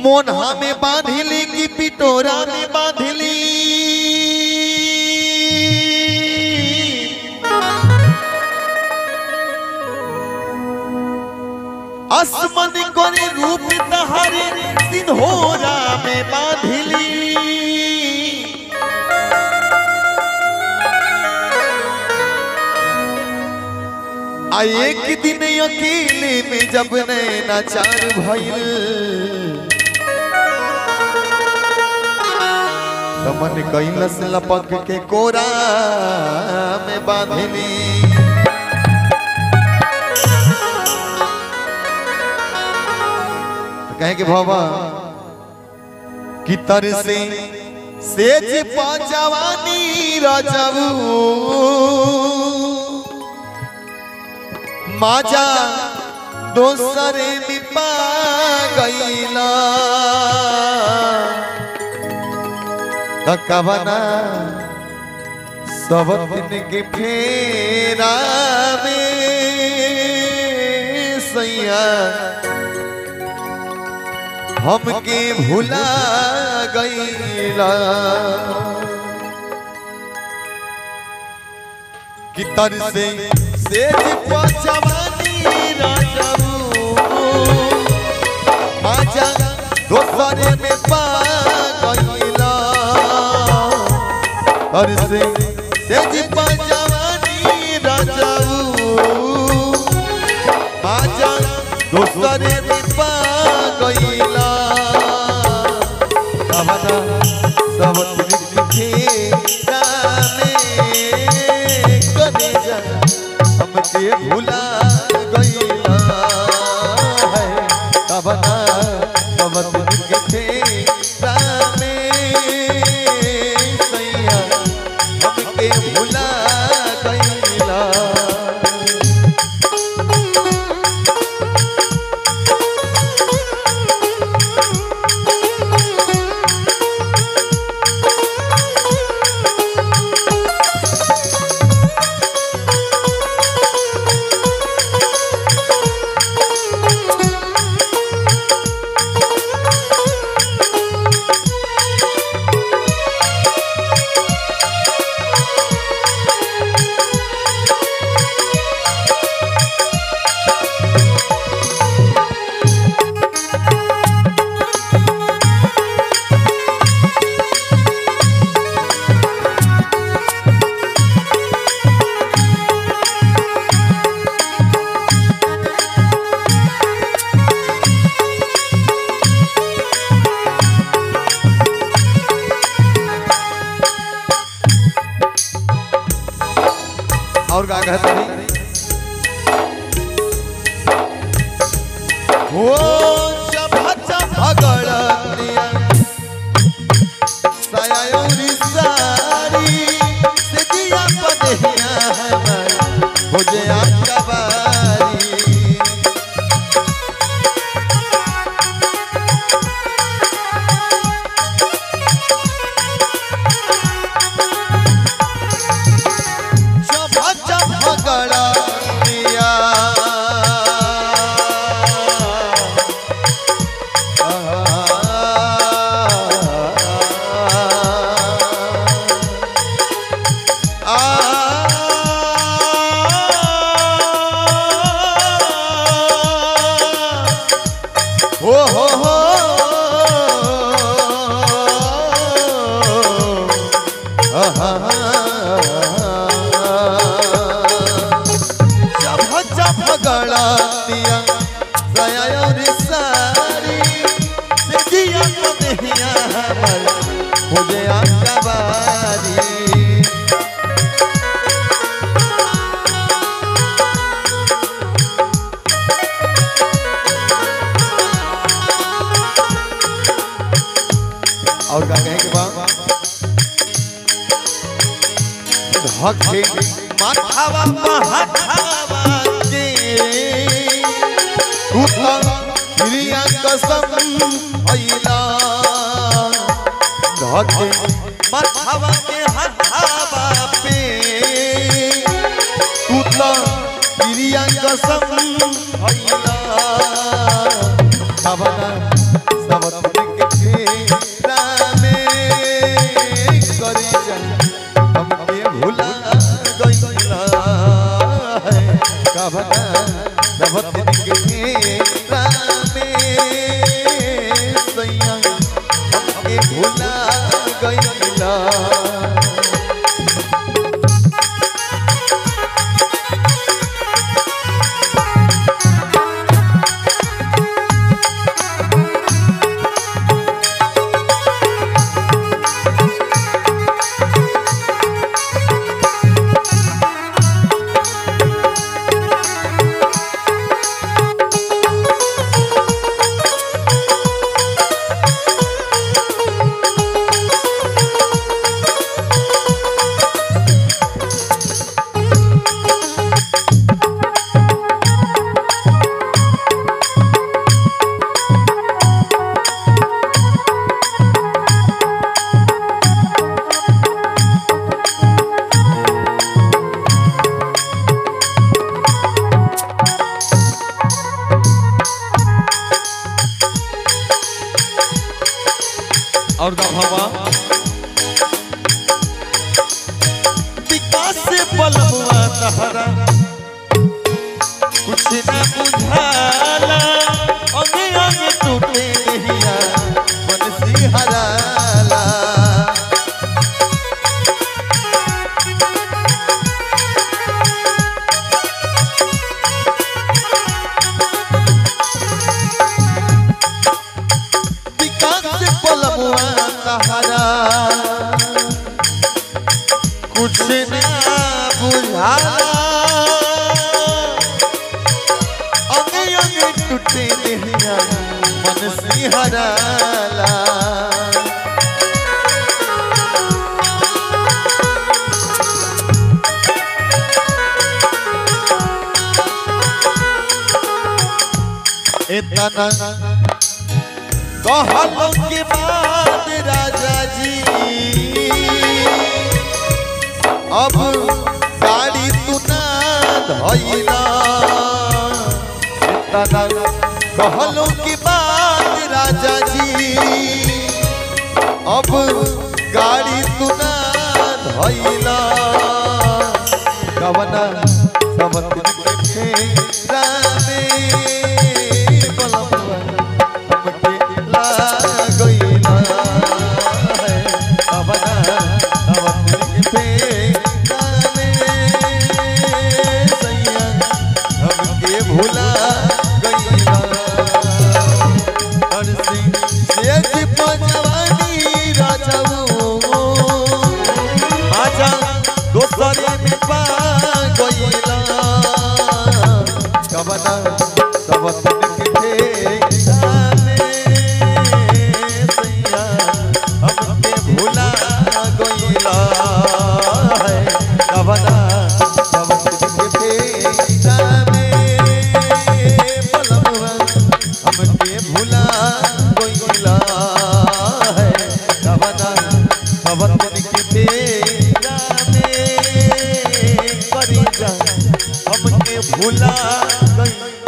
मोन्हा में बांधिली की पिटोरा में बांधिली असमन करे रूप तहारे सिंहोरा में बांधिली आ एक दिन अकेले में जब नैनाचार भइल तमन कैलस लपक के कोरा में बांधली कहे कि बाबा कि तर से सेज पाजवानी राजाऊ माजा दोसरे में पा गईला तकवना सब दिन के फेरा में सैया हमके भुला गईला कि तर से सेज पचवानी राजाऊ आजा दोसरे में पा गईला तर से सेज पचवानी राजाऊ आजा दोसरे में पा गईला कवना सब लिखे जाने कने जा हमके भुला गईला है कवना सब लिखे जाने सैया हमके भुला गईला और का कहता है हो जब झगड़ दिया सयाउरी सारी से दिया पदहिया हमार हो जया कबारी जब झगड़ दिया हो हो हो जब जब गड़ा दिया गया और सारी से दिया तो दिया हमर हो गया कबारी और का कहे के बाद धके माथावा महाथावा के उठा प्रिया कसम भइला धके माथावा के हथावा पे उठा प्रिया कसम भइला कवना सब कवना सबत के फेरा में सैया हमके भुला गईला और दफावा विकास से पलमुआ तहरा कुछ न बुझाला अंगे अंगे टूटे नहिया मन सिहराला विकास से पलमुआ तहरा कुछ न बुझाला अंगे अंगे टूटे नहिया मन सिहराला इतना कहलो के बाद राजा जी अब गाड़ी तू ना धइला इतना कहलो के बाद राजा जी अब गाड़ी तू ना धइला कवना सबत के फेरा में बलमुआ हमके ला गइला है कवना सबत के फेरा में सैया हमके भुला गइला हर सिंह सेज पजवानी राजाऊ आजा दोसरे में पा गइला कबना सबतन के फेरा में सैया हमके भुला गइला है कबना सबतन के फेरा में पलमुआ हमके भुला गइला है कबना सबतन के फेरा में करी जा हमके भुला गइला